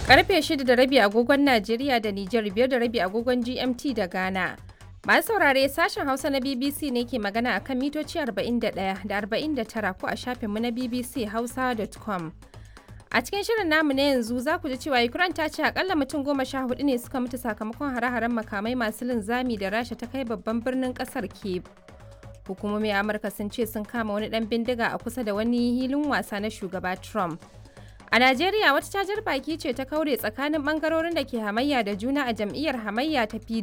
Karfe 6 da rabi agogon Najeriya da Nijar biyar da rabi agogon GMT da Ghana. Masu saurare sashen Hausa na BBC ne ke magana akan mitoci 41 da 49 ko a shafinmu na BBC Hausa.com. A cikin shirin namu na yanzu za ku ji cewa Ukraine ta ce akalla mutum goma sha hudu ne suka mutu sakamakon hare-haren makamai masu linzami da Rasha ta kai babban birnin kasar Kyiv. Hukumomin Amurka sun ce sun kama wani dan bindiga a kusa da wani hilin wasa na shugaba Trump. A Najeriya wata cajar baki ce ta kaure tsakanin bangarorin da ke hamayya da juna a jam'iyyar hamayya ta